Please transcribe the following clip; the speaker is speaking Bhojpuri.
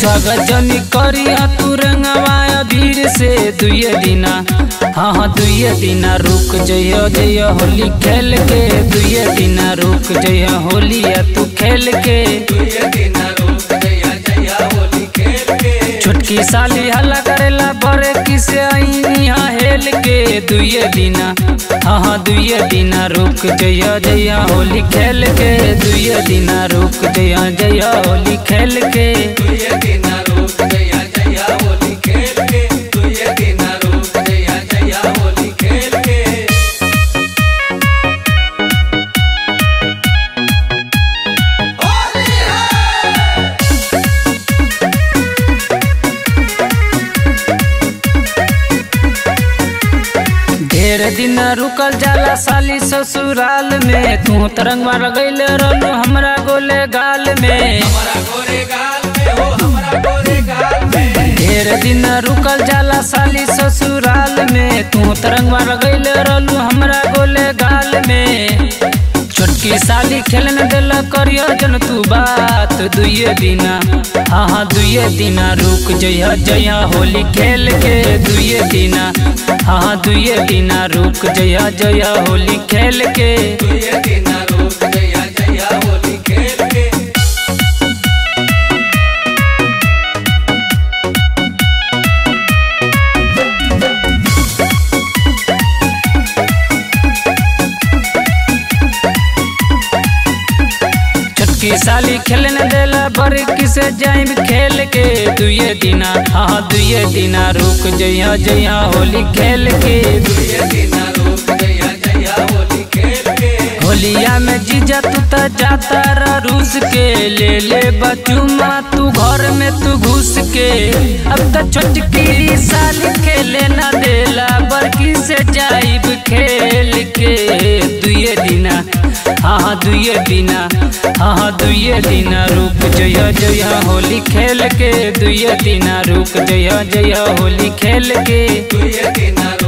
स्वागत जनी करिया तू रंगवा अबीर से दुए दिना हाँ हाँ दुए दिना रुक जइयो जइयो होली खेल के दुए दिना रुक जइयो होलिया तू खेल के छोटकी साली हल्ला करेला बड़े किसे आईनिया हेल के दुए दिना हाँ हाँ दुए दिना रुक जइया जइया होली खेल के दुए दिना रुक जइया जइया होली खेल के ढेर दिन रुकल जाला साली ससुराल में तू तरंगवा लगैल रहलू हमरा गोले गाल में ढेर दिन रुकल जाला साली ससुराल में तू तरंगवा लगैल रहलू हमरा गोले गाल में छोटकी साली खेलन दिल करियो जन तू बात दुए दिना हाँ हाँ दुए दिना रुक जइया जइया होली खेल के दुए दिना हाँ हाँ दुए दिना रुक जइया जइया होली खेल के छोटकी साली खेलने देला बड़ी किसे जाइब खेल के दुए दिना हाँ दुए दिना रुक जइया जइया होली खेल के होलिया में जीजा तू त जाता रा रूस के ले ले बचुमा तू घर में तू घुस के अब त छोटकी साली खेले ना देला बड़की से जाइब खेल के दुए दिना हाँ हाँ दुए दिना हाँ हाँ दुए दिना रुक जइया जइया होली खेल के दुए दिना रुक जइया जइया होली खेल के दुए दिना